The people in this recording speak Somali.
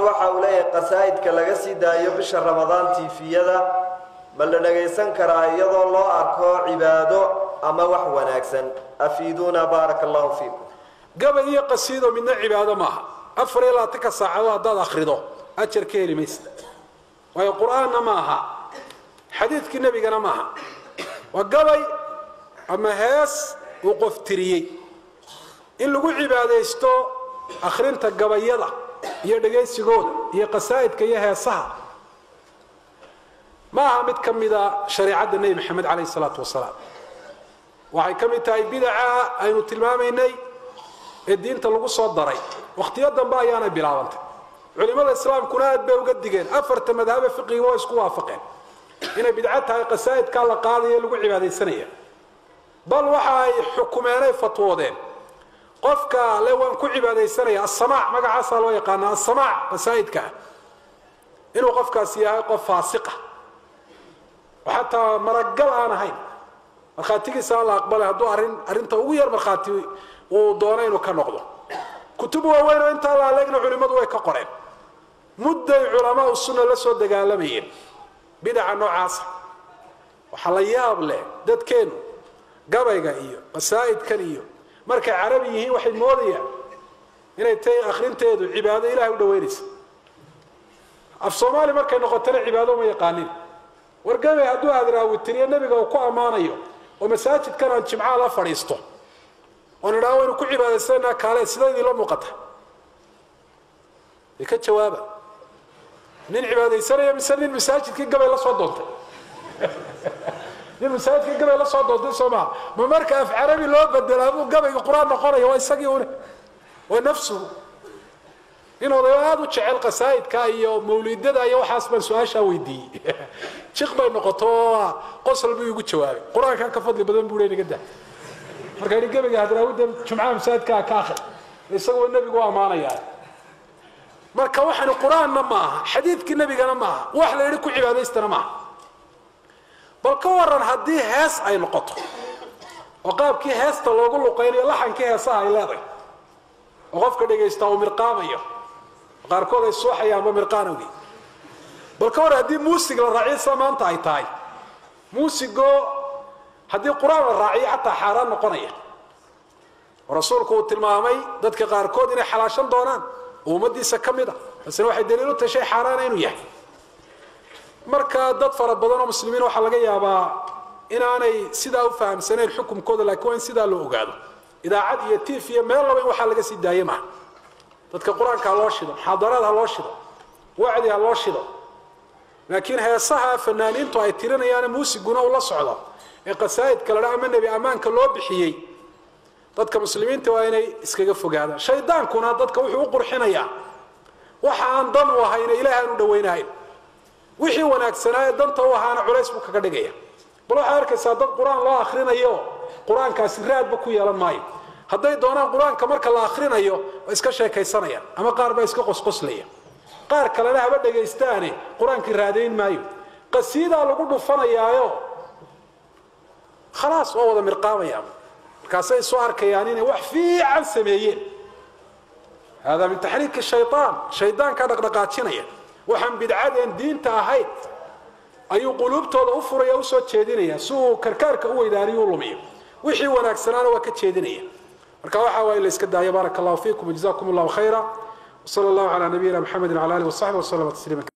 waxa uu leeyahay qasaa'idka laga sii daayo bisha ramadaan tiifiyada ma la dhagaysan karaa iyadoo loo arko cibaado ama wax wanaagsan afiiduuna baaraka allahu fiikum gabay iyo qasiido midna cibaado maaha afar iyo labaatanka saacadood haddaad akhrido ajar ka heli maysa waayo qur-aanna ma aha xadiidkii nebigana maaha waa gabay ama hees uu qof tiriyey in lagu cibaadaysto akhrinta gabayada iyo dhegaysigooda iyo qasaa'idka iyo heesaha ma aha mid ka mida shareicadda nebi maxamed calayhi salaatu wasalaam waxay ka mid tahay bidaca aynu tilmaamaynay ee diinta lagu soo daray wakhtiyo dambe ayaanay bilaabantay culimada islaamkuna aad bay uga digeen afarta madhabe fiqiga waa isku waafaqeen inay bidco tahay qasaa'idkaa la qaadayo lagu cibaadaysanaya bal waxa ay xukumeenay fatwoodeen qofka le waan ku cibaadaysanaya asamaac magacaasaa loo yaqaana asamaac qasaa'idka ah inuu qofkaasi yahay qof faasiqa oo xataa maragal aan ahayn markhaatigiisa aan la aqbalay hadduu arrin arrinta ugu yar markhaati uu doono inuu ka noqdo kutub waaweyn oo intaa la aleegna culimmadu way ka qoreen mudday culamaa sunna la soo dagaalamayeen bidaca noocaasa waxaa la yaab leh dadkeennu gabayga iyo qasaa'idkan iyo markay carabi yihiin waxay moodayaan inay tahay akhrinteedu cibaado ilahay u dhaweynaysa af soomaali markay noqotona cibaado ma yaqaanin war gabay hadduu adraawitiriyo nebiga uu ku ammaanayo oo masaajidkan aan jimcaha la fadhiisto oon idhaha waynu ku cibaadaysanaa kaale sida idinla muuqata ay ka jawaaba nin cibaadaysanaya mise nin masaajidkii gabay la soo doontay nin masaajidkii gabay la soo doontay soo maha ma marka af carabi loo bedelaa buu gabayga qur-aan noqonaya waa isagii une waa nafsuhu in odayo aada u jecel qasaa'idka iyo mawlidada iyo waxaas baan su-aashaa weydiiyey jiq bay noqoto oo qosol buu igu jawaabay qur-aankan ka fadli badan buu naga daa marka yidhi gabayga hadraawida jumcaha masaajidkaa ka akhri isagoo nebigu ammaanayaa marka waxani qur-aanna ma aha xadiidkii nebigana ma aha wax la yidhi ku cibaadaystana maaha bal ka waran haddii hees ay noqoto oo qaabkii heesta loogu luqaynayo laxankii heesaha ay leedahay oo qofka dhagaystaa uu mirqaamayo qaarkood ay suuxayaanba mirqaanowgi bal ka waran haddii muusig la raaciyo sida maanta ay tahay muusigoo haddii qur-aan la raaciyo xataa xaaraan noqonaya oo rasuulku uu tilmaamay dadka qaarkood inay xalaashan doonaan oo ummadiisa ka mid a taasina waxay daliil u tahay shay xaaraana inuu yahay marka dad fara badan oo muslimiin waxaa laga yaabaa inaanay sidaa u fahamsanayn xukumkooda laakiin waa in sidaa loo ogaado idaacad iyo tiif iyo meel laba in waxaa laga sii daaye maha dadka qur-aanka ha loo shido muxaadaraad ha loo shido wacdi ha loo shido laakiin heesaha fanaaniintu ay tirinayaan muusiguna uu la socdo ee qasaa'idka la dha ama nebi ammaanka loo bixiyey dadka muslimiinta waa inay iskaga fogaadaan shaydaankuna dadka wuxuu u qurxinayaa waxa aan dan u ahayna ilaah aan u dhawaynahayn wixii wanaagsanaa ee danta u ahaana culays buu kaga dhigaya bal waxaa arkaysaa dad qur-aan loo akrinayo qur-aankaasi raadba ku yeelan maayo hadday doonaan qur-aanka marka la akrinayo waa iska sheekaysanayaan ama qaar baa iska qosqoslaya qaar kalena haba dhagaystaane qur-aankii raadayn maayo qasiidaa lagu dhufanayaayo khalaas waa wada mirqaamayaan markaasay soo arkayaan inay wax fiican sameeyeen hada min taxriiki shayaan shaydaankaa dhaqdhaqaajinaya waxaan bidcadeen diinta ahayd ayuu quluubtooda u furaya usoo jeedinaya si uu karkaarka u weydaaniyo u lumiyo wixii wanaagsanaana waa ka jeedinaya marka waxa waa in la iska daayo baaraka allahu fiikum jazakum allahu khayra wsala allahu calaa nabiyina mxamedi wala alih wasaxbi waslama tasliima